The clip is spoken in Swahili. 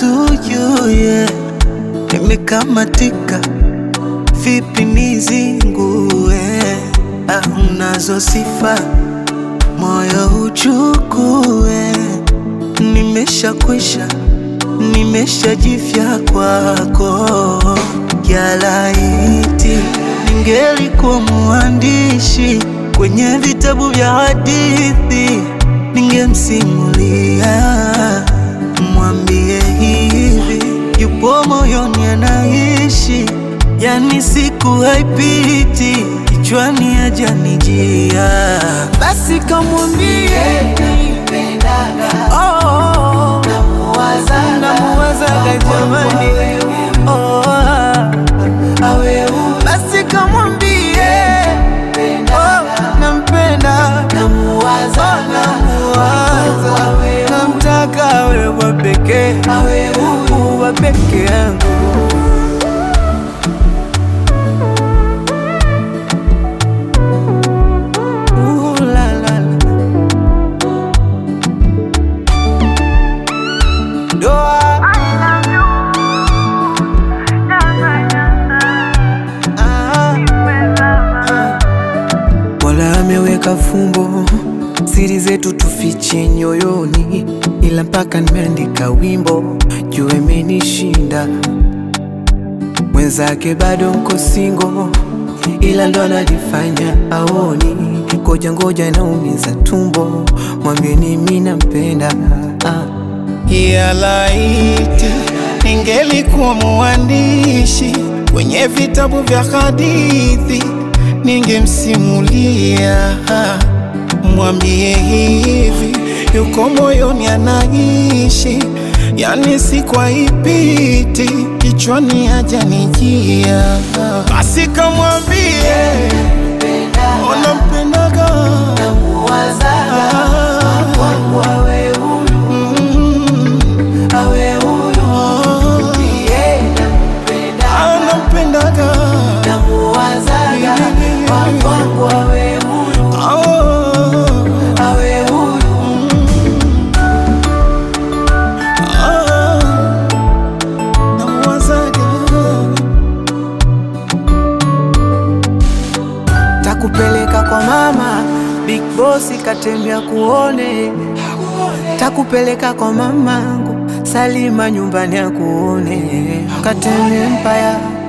to you yeah. Nimekamatika vipi nizingue? Ah, unazo sifa moyo uchukue, nimeshakwisha nimeshajifya kwako, yalaiti ningelikuwa mwandishi kwenye vitabu vya hadithi, ningemsimulia mwambie hivi, yupo moyoni anaishi, yani siku haipiti kichwani ajanijia, basi kamwambie oh, oh, namuwazaga jamani, oh, ah. basi kamwambie oh, nampenda namuwaza, namtaka wewe pekee, uwa peke yangu Ooh, la, la, la. Doa. Ah, ah. Mola ameweka fumbo, siri zetu tufiche nyoyoni, ila mpaka nimeandika wimbo juu imenishinda. Mwenzake bado mko singo, ila ndo anajifanya aoni. Ngoja ngoja, naumiza tumbo, mwambieni mi nampenda ah. ya laiti ningelikuwa mwandishi kwenye vitabu vya hadithi, ningemsimulia mwambie hivi, yuko moyoni anaishi, yani si kwa ipiti kichwani ajanijia, basi kamwambie unampendaga anampendaga Takupeleka kwa mama Big Boss katembea kuone, takupeleka kwa mamangu Salima nyumbani akuone, katembea Empire